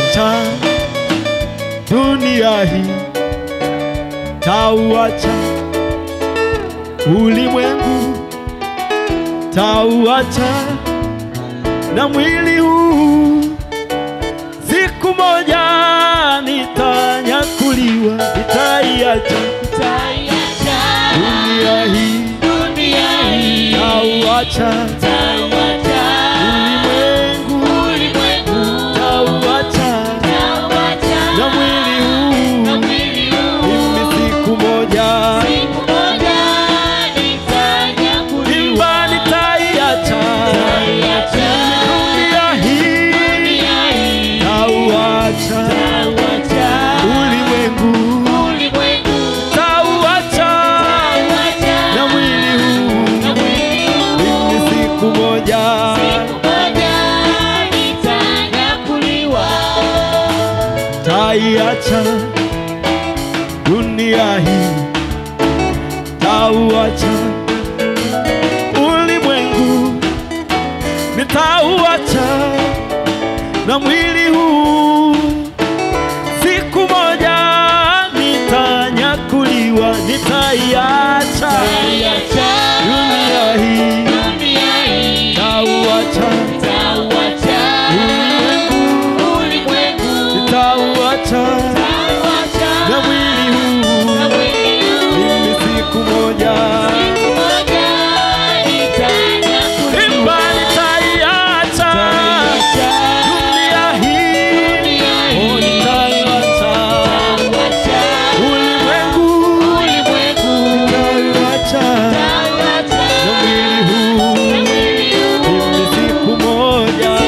Tauacha dunia hii, tauacha ulimwengu, tauacha na mwili huu. Siku moja nitanyakuliwa, nitaiacha dunia hii, tauacha ulimwengu, tauacha na mwili huu. Mimi siku moja imba nitaiacha dunia hii, tauacha ulimwengu, tauacha na mwili huu. Mimi siku moja taiacha dunia hii, tauacha ulimwengu, nitauacha na mwili huu. Siku moja nitanyakuliwa, nitaiacha dunia hii, tauacha ulimwengu, nitauacha na mwili huu. Mimi siku moja imba nitaiacha dunia hii, oh, nitaiacha ulimwengu, nitaiacha na mwili huu. Mimi siku moja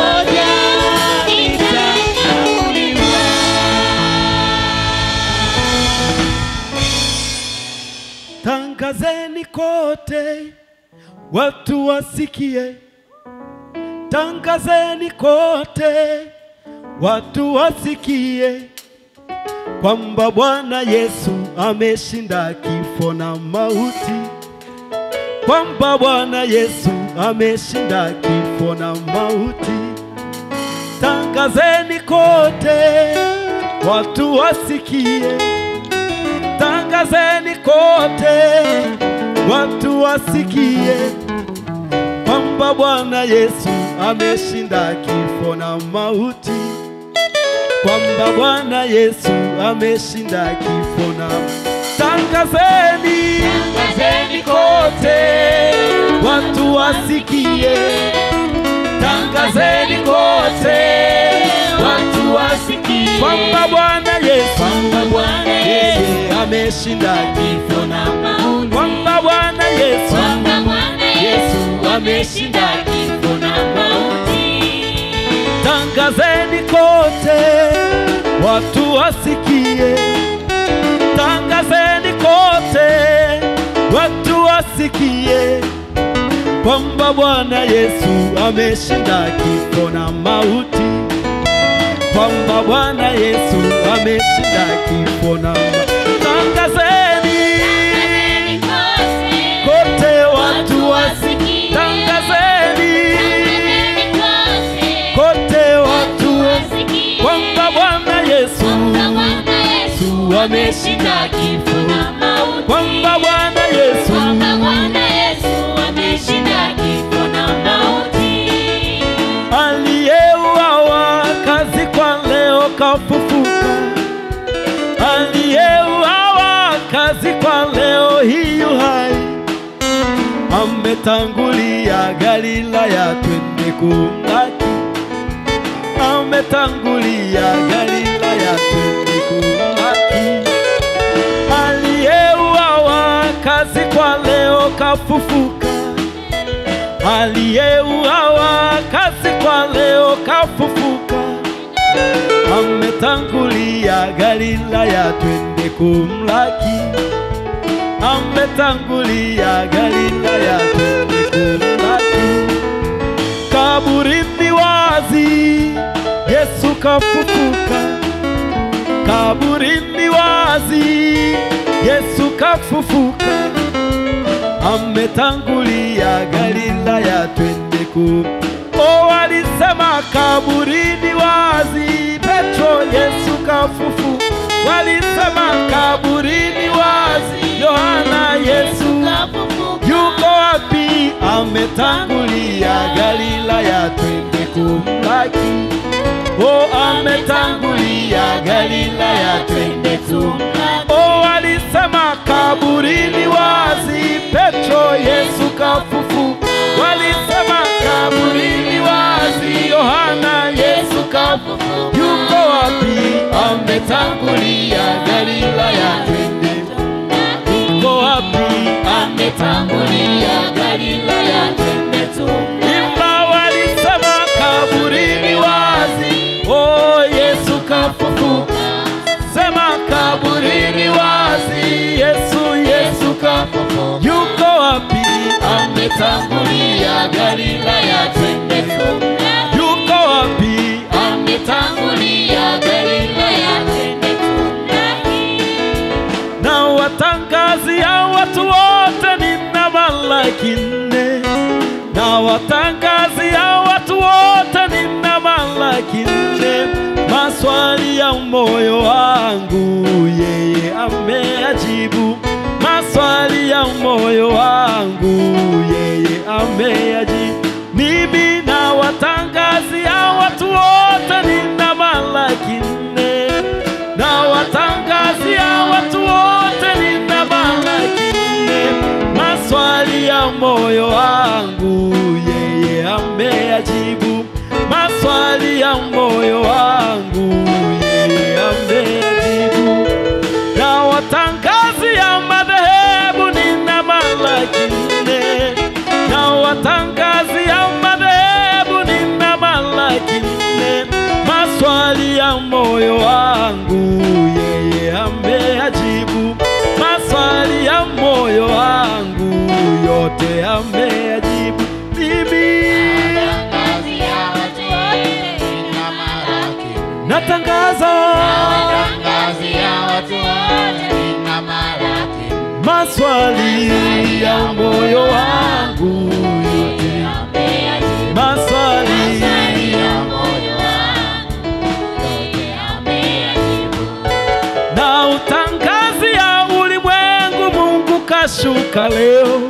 Tangazeni kote watu wasikie, tangazeni kote watu wasikie kwamba Bwana Yesu ameshinda kifo na mauti, kwamba Bwana Yesu ameshinda kifo na mauti. Tangazeni kote watu wasikie tangazeni kote watu wasikie kwamba Bwana Yesu ameshinda kifo na mauti, kwamba Bwana Yesu ameshinda kifo na tangazeni kote watu wasikie, tangazeni kote watu wasikie kwamba Bwana Yesu Yeye ameshinda kifo na kwamba Bwana Yesu Yesu ameshinda kifo na mauti. Tangazeni kote watu wasikie, tangazeni kote watu wasikie kwamba Bwana Yesu ameshinda kifo na mauti, kwamba Bwana Yesu ameshinda kifo na mauti. Tangazeni kote watu wasikie, tangazeni kote watu wasikie kwamba Bwana Yesu Yesu ameshinda kifo, kwamba Bwana Yesu aliyeuawa kazikwa leo kafufuka, aliyeuawa kazikwa leo hii yu hai, ametangulia Galilaya, twende kumlaki, ametangulia Galilaya, twende kumlaki, aliyeuawa kazikwa leo kafufuka aliyeuawa kazikwa leo kafufuka, ametangulia Galilaya, twende kumlaki, ametangulia Galilaya, twende kumlaki. Kaburini wazi, Yesu kafufuka, kaburini wazi, Yesu kafufuka ametangulia Galilaya, twende ku. O, walisema kaburini wazi, kafufu. Walisema kaburini wazi, Yohana Yesu yuko wapi? Ametangulia Galilaya, twende kumlaki. Oh, ametangulia Galilaya, twende tumlaki. Oh, walisema kaburini wazi, Petro Yesu kafufu. Walisema kaburini wazi, Yohana Yesu kafufu. Yuko wapi? Ametangulia Galilaya, twende. Yuko wapi? Ametangulia Galilaya, twende tumlaki. Imba walisema kaburini wazi, oh Yesu kafufuka. Sema kaburini wazi, Yesu Yesu kafufuka. Yuko wapi? Ametangulia Galilaya, twende tumlaki. Yuko wapi? Ametangulia Galilaya, twende tumlaki. Na watangazia watu wote nina malaki nne, na watangazia watu wote nina malaki nne. Maswali ya moyo wangu yeye ameyajibu, maswali ya moyo wangu yeye ameyajibu. Mimi na watangazia watu wote nina malaki nne na watangazia watu wote nina malaki nne. Maswali ya moyo wangu yeye ameyajibu, maswali ya moyo wangu yeye ameyajibu. Na watangazia madhehebu nina malaki nne, na watangazia madhehebu nina malaki nne. Maswali ya moyo wangu yeye ameyajibu, maswali ya moyo wangu yote ameyajibu. Mimi Tangazia watu wote nina malaki. natangaza Tangazia watu wote nina malaki. maswali ya moyo wangu yote, Ameyajibu. maswali Maswali ya moyo wangu yote ameyajibu. na utangazia ulimwengu, Mungu kashuka leo.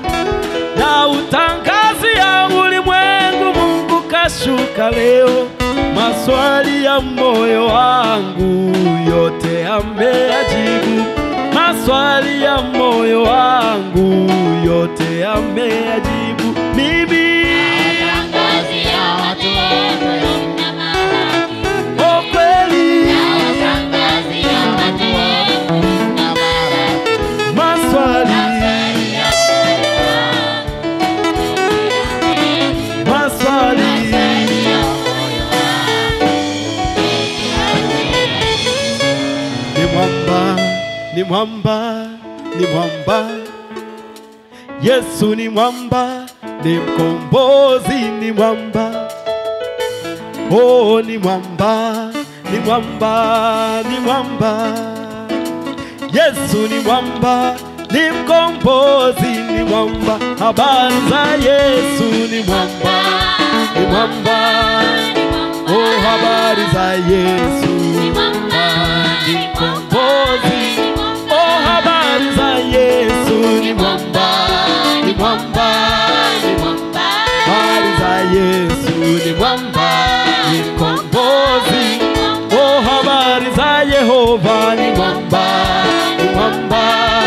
Na utangazia ulimwengu, Mungu kashuka leo. Maswali ya moyo wangu yote ameyajibu, maswali ya moyo wangu yote ameyajibu. Mimi Tangazia watu wote nina malaki. oh, kweli Tangazia watu wote nina malaki. maswali Maswali ya moyo wangu yote ameyajibu. maswali Maswali ya moyo wangu yote ameyajibu. ni mwamba, ni mwamba, ni mwamba. Yesu ni mwamba, ni mkombozi, ni mwamba. Oh, ni mwamba, ni mwamba, ni mwamba. Yesu ni mwamba, ni mkombozi, ni mwamba. Habari za Yesu ni mwamba, ni mwamba. Oh, habari za Yesu ni mkombozi. Oh, habari za Yesu ni mwamba, ni mwamba, ni mwamba. Habari za Yesu ni mwamba, ni mkombozi. Oh, habari za Yehova ni mwamba, ni mwamba.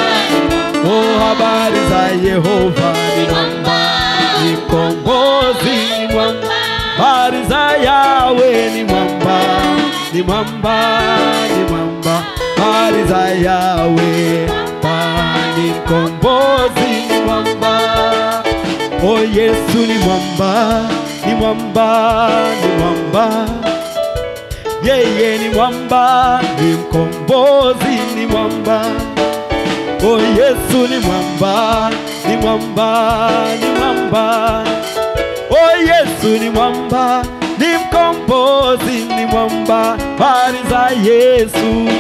Oh, habari za Yehova ni mwamba, ni mkombozi, ni mwamba. Habari za Yawe ni mwamba, ni mwamba, ni mwamba. Habari za Yawe pa ni mkombozi, ni mwamba. O Yesu ni mwamba, ni mwamba, ni mwamba. Yeye ni mwamba, ni mkombozi, ni mwamba. O Yesu ni mwamba, ni mwamba, ni mwamba. O Yesu ni mwamba, ni mkombozi, ni mwamba. Habari za Yesu,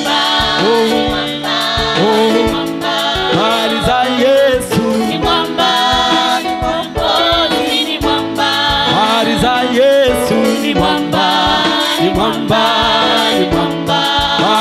habari za Yesu, habari za Yesu ni mwamba, ni mwamba, ni mwamba.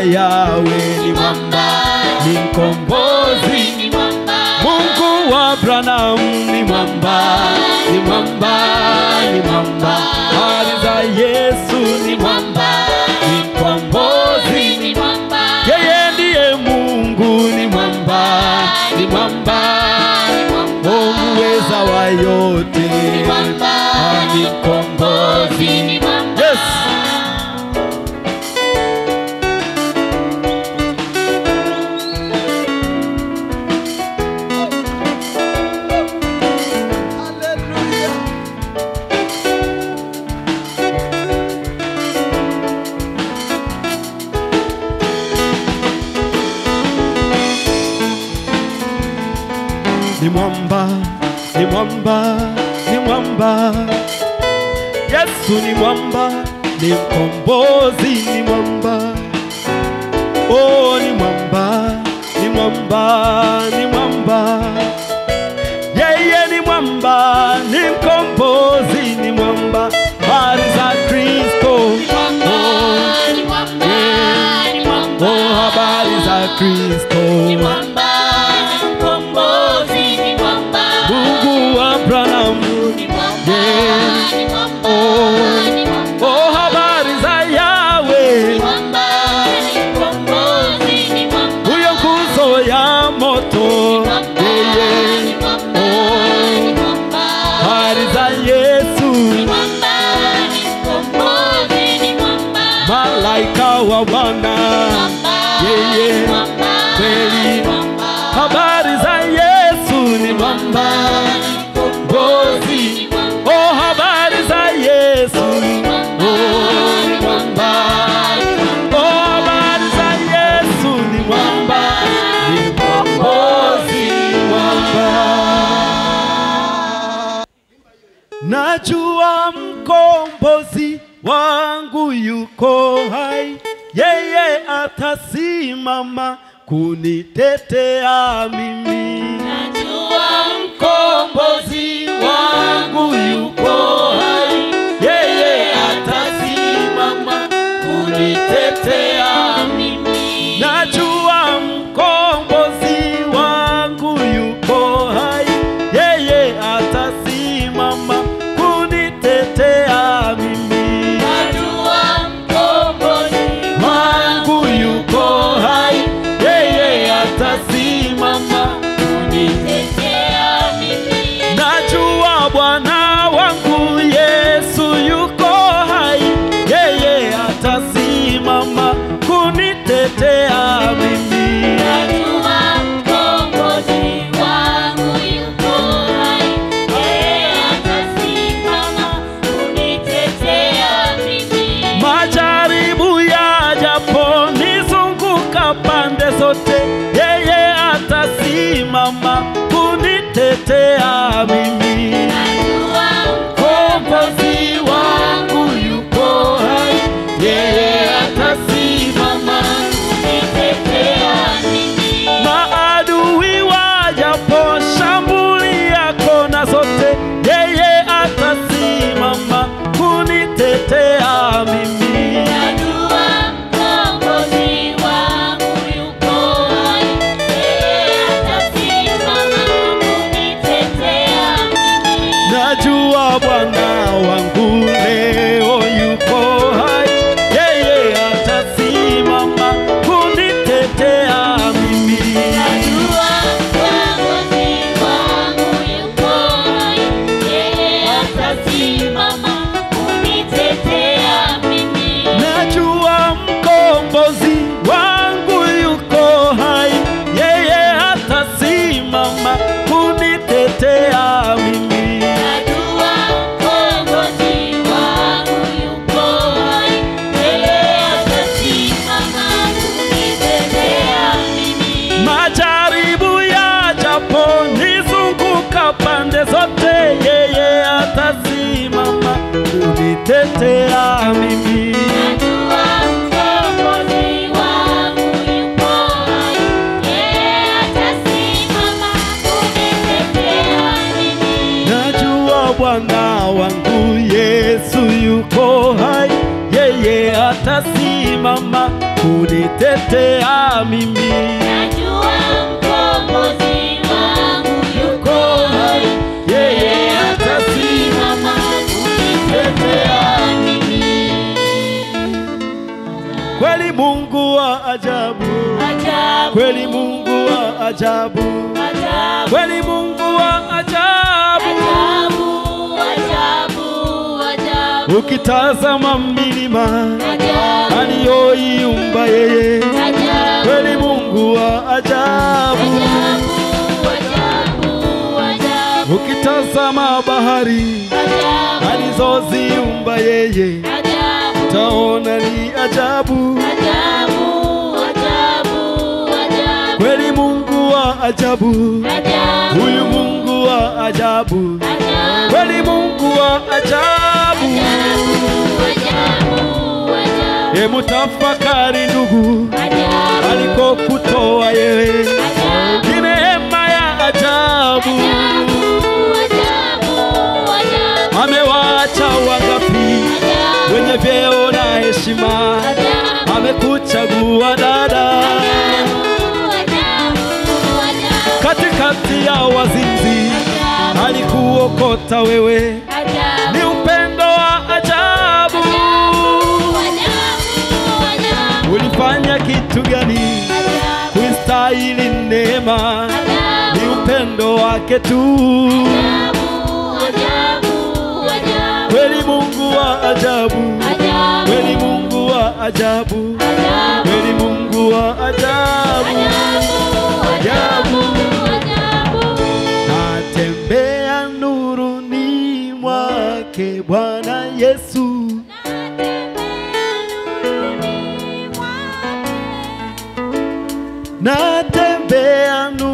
Yawe ni mwamba, ni mkombozi. ni mwamba, Mungu wa Abraham ni mwamba, ni mwamba, ni mwamba. Hali za Yesu ni mwamba, ni mkombozi. ni mwamba, Yeye ndiye Mungu, ni mwamba, ni mwamba, ni mwamba, o muweza wa yote, ni mwamba, Ah, ni mkombozi. ni mwamba. Yes. ni mwamba, ni mwamba, ni mwamba. Yesu ni mwamba, ni mkombozi, ni mwamba. Oh, ni mwamba, ni mwamba, ni mwamba. Yeye ni mwamba, ni mkombozi, ni mwamba. Habari za Kristo. Oh, Ni mwamba, ni mwamba, oh, habari za Kristo. ni mwamba, ni mkombozi, ni mwamba, Mungu wa Abrahamu. ni mwamba, Yeah. ni mwamba, Oh, ni mwamba, oh, habari za ni Yawe, mwamba, ni mkombozi, ni mwamba, huyo nguzo ya moto, mwamba, yeye, ni mwamba, Oh. ni mwamba, habari za Yesu, ni mwamba, ni mkombozi, ni mwamba, malaika wa Bwana, mwamba, yeye, ni mwamba, kweli. ni mwamba, habari za Yesu ni mwamba, mkombozi, ni mwamba, oh, habari za Yesu, oh, ni mwamba, oh, habari za Yesu ni mwamba, ni mkombozi, mwamba. Najua mkombozi wangu yuko hai, yeye atasimama kunitetea mimi. najua Mkombozi wangu yuko hai, yeye atasimama kunitetea mimi, Najua mkombozi wangu yuko hai, yeye atasimama kunitetea mimi. najua mkombozi Wangu yuko hai, yeye atasimama kunitetea mimi, Najua Bwana wangu Yesu yuko hai, yeye atasimama kunitetea mimi. najua mkombozi wangu yuko hai, yeye atasimama kunitetea mimi. Majaribu yajapo nizunguka pande zote, yeye atasimama kunitetea mimi. Najua Mkombozi wangu yuko hai, yeye atasimama kunitetea mimi. Maadui wajapo shambulia kona zote, yeye atasimama kunitetea mimi. Najua mkombozi wangu yuko hai, yeye atasimama kunitetea mimi. Najua Bwana wangu leo yuko hai, yeye atasimama kunitetea mimi. Najua mkombozi wangu yuko hai, yeye atasimama kunitetea mimi. Najua mkombozi wangu yuko hai, yeye atasimama kunitetea mimi. Najua mkombozi wangu yuko hai, yeye atasimama kunitetea mimi. Majaribu yajapo nizunguka pande zote, yeye atasimama kunitetea mimi. Najua mkombozi wangu yuko hai, yeye atasimama kunitetea mimi. Najua Bwana wangu Yesu yuko hai, yeye atasimama kunitetea mimi. Najua mkombozi wangu yuko hai, Yeye atasimama kunitetea mimi. kweli, Mungu wa ajabu, Ajabu, kweli Mungu wa ajabu, ajabu, kweli Mungu wa ajabu. ajabu, ajabu, ajabu, Ukitazama milima ajabu, aliyoiumba yeye, ajabu, kweli Mungu wa ajabu. ajabu, ajabu, ajabu, Ukitazama bahari ajabu, alizoziumba yeye, ajabu, taona ni ajabu. ajabu, ajabu, ajabu, Kweli Mungu wa ajabu, ajabu, huyu Mungu wa ajabu, ajabu, kweli Mungu wa ajabu. ajabu, ajabu, Hebu tafakari ndugu, ajabu, alikokutoa yewe ajabu, ni neema ya ajabu. Amewaacha wangapi wenye vyeo na heshima, amekuchagua dada katikati ya wazinzi, alikuokota wewe, ni upendo wa ajabu. Ulifanya kitu gani kuistahili neema? Ni upendo wake tu. Kweli Mungu wa ajabu, kweli Mungu wa ajabu, kweli Mungu wa ajabu. Natembea nuruni mwake Bwana Yesu, natembea nuruni